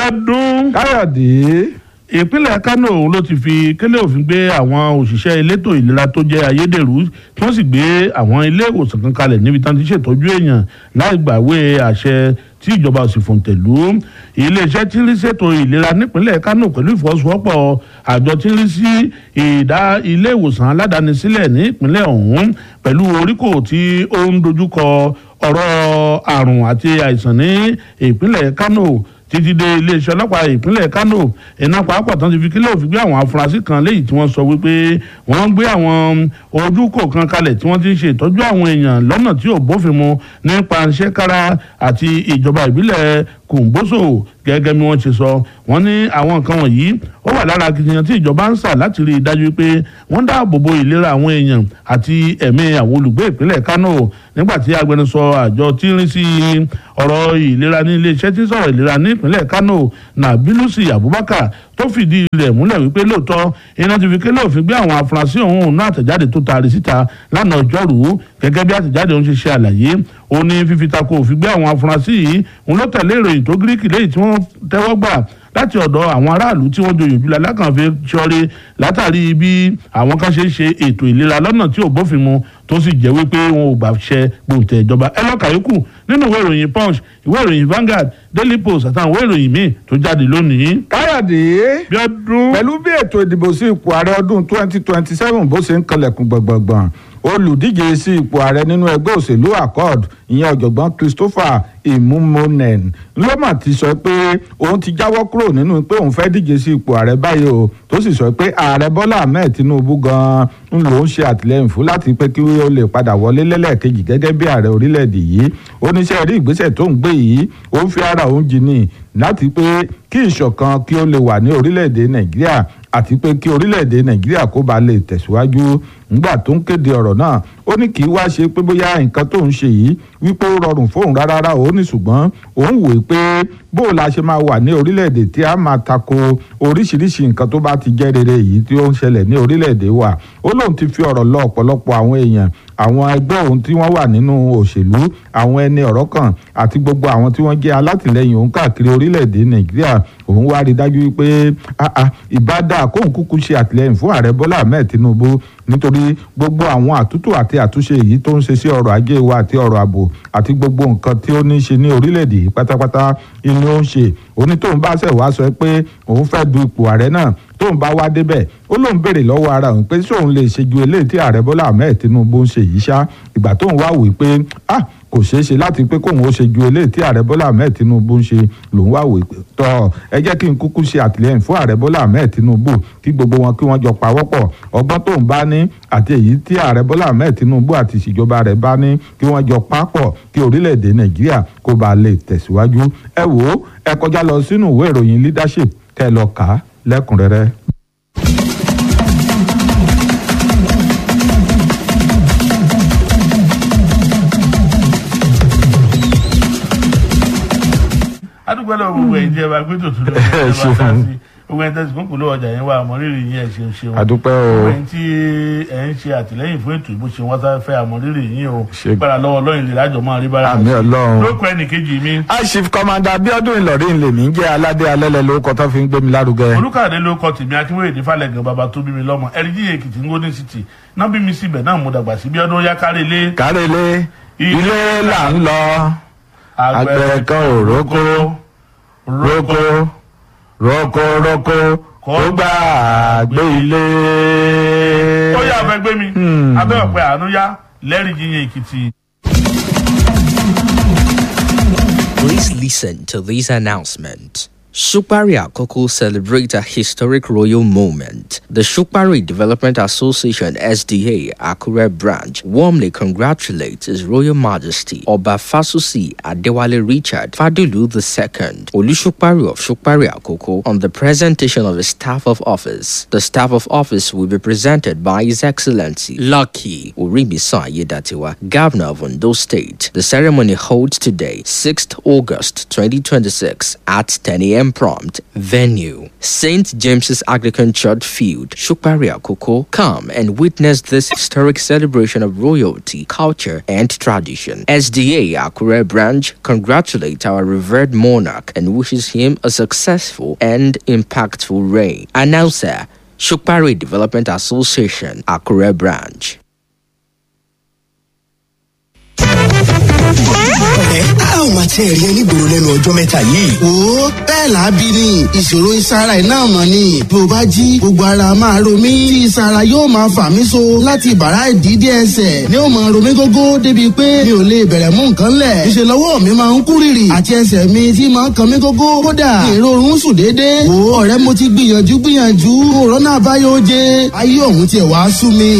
ọdún káyọ̀dé ìpínlẹ̀ kánò òun ló ti fi kélé òfin gbé àwọn òṣìṣẹ́ elétò ìlera tó jẹ́ ayédèrú tí wọ́n sì gbé àwọn ilé ìwòsàn kan kalẹ̀ níbi tán ti ṣètọ́jú èèyàn láì gbàwé àṣẹ tí ìjọba sì fòǹtẹ̀lú iléeṣẹ́ tí ń rí ṣètò ìlera nípínlẹ̀ kánò pẹ̀lú ìfọwọ́sowọ́pọ̀ àjọ tí ń rí sí ìdá ilé ìwòsàn aládàáni sílẹ̀ ní ìpínlẹ̀ ọ̀hún pẹ̀lú oríkò tí ó ń dojúkọ ọ̀rọ̀ àrùn àti àìsàn ní ìpínlẹ̀ kánò títí dé iléeṣẹ́ ọlọ́pàá ìpínlẹ̀ kánò iná pàápàá tán ti fi kílẹ̀ òfin gbé àwọn afurasí kan léyìí tí wọ́n sọ wípé wọ́n gbé àwọn ojúkò kan kalẹ̀ tí wọ́n ti ń ṣe ìtọ́jú àwọn èèyàn lọ́nà tí ò bófin mu nípa ṣẹ́kára àti ìjọba ìbílẹ̀ kòǹgbóso gẹ́gẹ́ bí wọ́n ṣe sọ wọ́n ní àwọn nǹkan wọ̀nyí ó wà lára akitiyan tí ìjọba ń sà láti rí i dájú pé wọ́n dáàbò bo ìlera àwọn èèyàn àti ẹ̀mí àwọn olùgbé ìpínlẹ̀ kánò nígbà tí agbẹnusọ àjọ tí ń rí sí ọ̀rọ̀ ìlera ní iléeṣẹ́ tí ń sọ̀rọ̀ ìlera ní ìpínlẹ̀ kánò nàbílùsì abubakar tó fìdí rẹ̀ múlẹ̀ wípé lóòótọ́ iná ti fi kélé òfin gbé àwọn afurasí ọ̀hún náà àtẹ̀jáde tó taari síta lánàá ọjọ́rùú gẹ́gẹ́ bí àtẹ̀jáde ọ̀hún ṣe ṣe àlàyé ó ní fífi tako òfin gbé àwọn afurasí yìí òun ló tẹ̀lé ìròyìn tó gíríkì lẹ́yìn tí wọ́n tẹ́wọ́ gbà láti ọ̀dọ̀ àwọn aráàlú tí wọ́n joyè jùlọ alákànfẹ́ ṣọ́rí látàrí bí àwọn kan ṣe ń ṣe ètò ìlera lọ́nà tí ò bófin mu tó sì jẹ́ wípé wọn ò gbàṣẹ gbòǹtẹ̀ ìjọba ẹ lọ́ka yòókù nínú ìwé ìròyìn punch ìwé ìròyìn Vanguard Daily Post àtàwọn ìwé ìròyìn míì tó jáde lónìí. káyọ̀dé bí ọdún pẹ̀lú bí ètò ìdìbò sí ipò ààrẹ ọdún twenty twenty seven bó ṣe ń kanlẹ̀kùn gbọ̀ngbọ̀ngbọ̀n olùdíje sí ipò ààrẹ nínú ẹgbẹ́ òṣèlú accord ìyẹn ọ̀jọ̀gbọ́n Christopher imumonen ló mà ti sọ pé òun ti jáwọ́ kúrò nínú pé òun fẹ́ díje sí ipò ààrẹ báyìí o tó sì sọ pé ààrẹ Bọ́lá Ahmed Tinubu gan-an ń lòún ṣe àtìlẹ́yìn fún láti pé kí ó lè padà wọlé lẹ́lẹ́kejì gẹ́gẹ́ bí ààrẹ orílẹ̀-èdè yìí oníṣẹ́ rí ìgbésẹ̀ tó ń gbé yìí ó ń fi ara òun jì ní láti pé kí ìṣọ̀kan kí ó lè wà ní orílẹ̀-èdè Nàìjíríà àti pé kí orílẹ̀-èdè Nàìjíríà kó ba lè tẹ̀síwájú ńgbà tó ń kéde ọ̀rọ̀ náà ó ní kì í wá ṣe pé bóyá nǹkan tó ń ṣe yìí wípé ó rọrùn fóun rárá ó ní ṣùgbọ́n òun wòó pé bó la ṣe máa wà ní orílẹ̀-èdè tí a máa tako oríṣiríṣi nǹkan tó bá ti jẹ́ rere yìí tí ó ń ṣẹlẹ̀ ní orílẹ̀-èdè wa ó lóun ti fi ọ̀rọ̀ lọ ọ̀pọ̀lọpọ̀ àwọn èèyàn àwọn ẹgbẹ́ òun tí wọ́n wà nínú òṣèlú àwọn ẹni ọ̀rọ̀ kan àti gbogbo àwọn tí wọ́n jẹ́ alátìlẹyìn òun káàkiri orílẹ̀-èdè Nàìjíríà òun wá rí dájú wípé ìbádà kóun kúkú ṣe àtìlẹyìn fún ààrẹ Bọ́lá Ahmed Tinubu nítorí gbogbo àwọn àtúntò àti àtúnṣe yìí tó ń ṣe sí ọrọ̀ ajé wa àti ọrọ̀ ààbò àti gbogbo nǹkan tí ó ní í ṣe ní orílẹ̀-èdè yìí pátápátá inú ó ń ṣe òní tóun bá ṣẹ̀ wá sọ pé òun fẹ́ du ipò ààrẹ náà tóun bá wá débẹ̀ ó lóun béèrè lọ́wọ́ ara òun pé sóun lè ṣe ju eléyìí tí ààrẹ Bọ́lá Ahmed Tinubu ń ṣe yìí ṣá ìgbà tóun wá wò pé ah kò ṣeé ṣe láti pé kóun ó ṣe ju eléyìí tí ààrẹ Bọ́lá Ahmed Tinubu ń ṣe lòun wá wò tọ́ ẹ jẹ́ kí n kúkú ṣe àtìlẹ́yìn fún ààrẹ Bọ́lá Ahmed Tinubu kí gbogbo wọn kí wọ́n jọ pawọ́pọ̀ ọgbọ́n tóun bá ní àti èyí tí ààrẹ Bọ́lá Ahmed Tinubu àti ìṣèjọba rẹ̀ bá ní kí wọ́n jọ papọ̀ kí orílẹ̀-èdè Nàìjíríà kó ba lè tẹ̀síwájú ẹ wò ó ẹ kọjá lọ sínú ìwé ìròyìn leadership kẹ́ ẹ lọ kà á lẹ́kùnrẹ́rẹ́. adúgbò lọ gbogbo ẹ̀ jẹ́ wa pé tòtún ló ń bá ta sí gbogbo ẹ̀ tẹ̀sí kúnkùn ló ọjà yẹn wà àmọ́rírì yín ẹ̀ ṣe ń ṣeun àdúpẹ́ o gbogbo ẹ̀ tí ẹ̀ ń ṣe àtìlẹ́yìn fún ètò ìbò ṣe wọ́n sá fẹ́ àmọ́rírì yín o Ṣe- gbára lọ́wọ́ lọ́yìn lè lájọ máa rí bára àmì Ọlọ́run. lókọ ẹnì kejì mi Chief Commander Abiodun Ìlọrin lèmi ń jẹ́ aládé alẹ́lẹ̀ lórúkọ tó fi ń gbé mi lárugẹ. olùkàdé ló kọ tèmi akínwéyèdè falẹ̀gàn bàbá tó bí mi lọ́mọ ẹ̀ríjì èkìtì ngóní city náà bí mi síbẹ̀ náà mo dàgbà sí bí ọdún yá kárí ilé kárẹ́lé ilé là ń lọ àgbẹ̀ kan ò rókó rókó rókó rókó kó gbà gbé ilé. ó yà fẹ́ gbé mi abẹ́ ọ̀pẹ àánú yá lẹ́rìí yíyan èkìtì. Please listen to this announcement. Shukbari Akoko celebrate a historic royal moment. The Shukbari Development Association SDA Akure branch warmly congratulates His Royal Majesty Oba Fasusi Adewale Richard Fadulu II, Olushukbari of Shukbari Akoko, on the presentation of his staff of office. The staff of office will be presented by His Excellency Lucky Uribisa Yedatiwa, Governor of Ondo State. The ceremony holds today, 6th August 2026 at 10 a.m. p.m. prompt. Venue St. James's Anglican Church Field, Shukpari Akoko. Come and witness this historic celebration of royalty, culture, and tradition. SDA Akure branch congratulates our revered monarch and wishes him a successful and impactful reign. Announcer Shukpari Development Association, Akure branch. ẹ á ò máa tẹ́ ẹ̀rí ẹnígboro lẹ́nu ọjọ́ mẹ́ta yìí. wo bẹ́ẹ̀ làábí ni ìṣòro ìsara ẹ̀ náà mọ̀ ni bí o bá jí gbogbo ara máa ro mí tí ìsara yóò máa fà mí so láti bàrá ìdídé ẹsẹ̀ ni ó máa ro mí gógó débi pé mi ò lè bẹ̀rẹ̀ mú nǹkan lẹ̀ ìṣe lọ́wọ́ mi máa ń kú rìrì àti ẹsẹ̀ mi tí máa ń kan mí gógó kódà ìrorun sùn déédéé wo ọ̀rẹ́ mo ti gbìyànjú gbìyànjú òrónà àbáyọ oje ayé òun tiẹ̀ wá sú mi.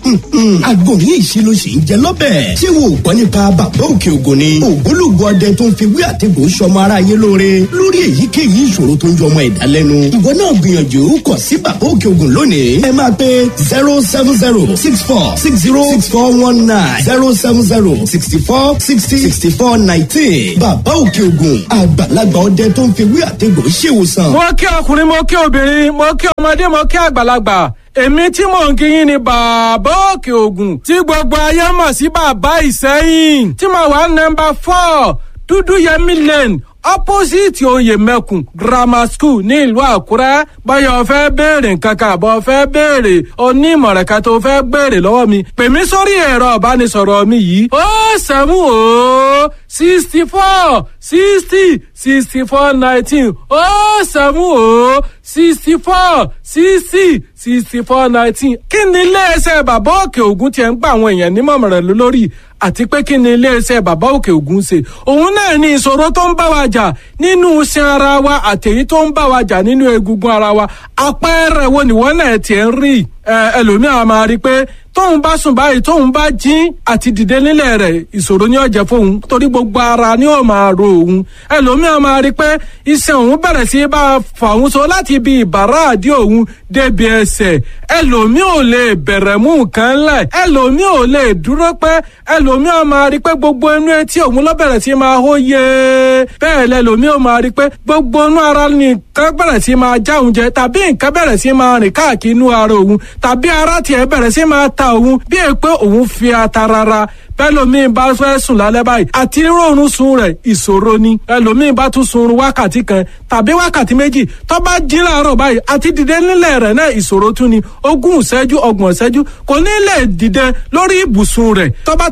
agbóhùn ìṣirò sì ń jẹ lọ́bẹ̀. ṣé wo ò gbọ́ nípa bàbá òkè ògùn ni. ògbólógbòó ọdẹ tó ń fi wí àtẹ̀gùn sọmọ ara yé lóore lórí èyíkéyìí ìṣòro tó ń jọmọ ẹ̀dá lẹ́nu. ìwọ náà gbìyànjú kọ̀ sí bàbá òkè ògùn lónìí. ẹ máa pe zero seven zero six four six zero six four one nine zero seven zero sixty four sixty sixty four nineteen. bàbá òkè ògùn àgbàlagbà ọdẹ tó ń fi wí àtẹ̀gùn ṣèwòsàn. mo kí ọkùnrin mo kí obìnrin mo kí ọmọdé mo kí àgbàlagbà èmi tí mò ń kí yín ni bàbá òkè ògùn tí gbogbo ayé mọ̀ sí bàbá ìsẹ́yìn tí mo wà nọmba four dúdú yẹmí lane opposite oyè mẹ́kùn grammar school ní ìlú àkúrẹ́ báyọ̀ fẹ́ béèrè nǹkan kan àbọ̀ fẹ́ béèrè onímọ̀ràn kan tó fẹ́ béèrè lọ́wọ́ mi pè mí sórí ẹ̀rọ ìbánisọ̀rọ̀ mi yìí ó sẹ́mu ó sixty four sixty sixty four nineteen ó sẹ́mu ó sixty four sixty sixty four nineteen kí ni iléeṣẹ́ bàbá òkè ògùn tiẹ̀ ń gba àwọn èèyàn nímọ̀ràn lórí àti pé kí ni iléeṣẹ́ bàbá òkè ògùn ṣe òun náà ní ìṣòro tó ń bá wa jà nínú iṣan ara wa àtẹ̀yí tó ń bá wa jà nínú egungun ara wa àpẹẹrẹ wo nìwọ náà tiẹ̀ ń rí ẹlòmíràn máa rí i pé tóun bá sùn báyìí tóun bá jí àti dìde nílẹ̀ rẹ̀ ìṣòro ni ó jẹ́ fóun torí gbogbo ara ni ó máa ro òun ẹlòmíràn máa rí i pé iṣan òun bẹ̀rẹ̀ sí bá a fà òun so láti ibi ìbàrá àdí òun débi ẹsẹ̀ ẹlòmíràn ò lè bẹ̀rẹ̀ mú nǹkan lẹ̀ ẹlòmíràn ò lè dúró pẹ́ ẹlòmíràn máa rí i pé gbogbo inú etí òun ló bẹ̀rẹ̀ sí máa hó yé bẹ́ẹ̀ lẹ́lòmíràn máa rí i pé gbogbo inú ara nìkan bẹ̀rẹ̀ sí máa já òun jẹ tàbí nǹkan bẹ̀rẹ̀ sí máa rìn káàkiri inú ara òun tàbí ara tiẹ̀ bẹ̀rẹ̀ sí máa ta òun bí è pé òun fi ata rara bẹ́lòmíì bá fẹ́ sùn lálẹ́ báyìí àti rọrùn sun rẹ̀ ìṣòro ni ẹlòmíì bá tún sun wákàtí kan tàbí wákàtí méjì tó bá jí láàárọ̀ báyìí àti dìde nílẹ̀ rẹ̀ náà ìṣòro tún ni ogún ìṣẹ́jú ọgbọ̀n ìṣẹ́jú kò ní lè dìde lórí ibùsùn rẹ̀ tó bá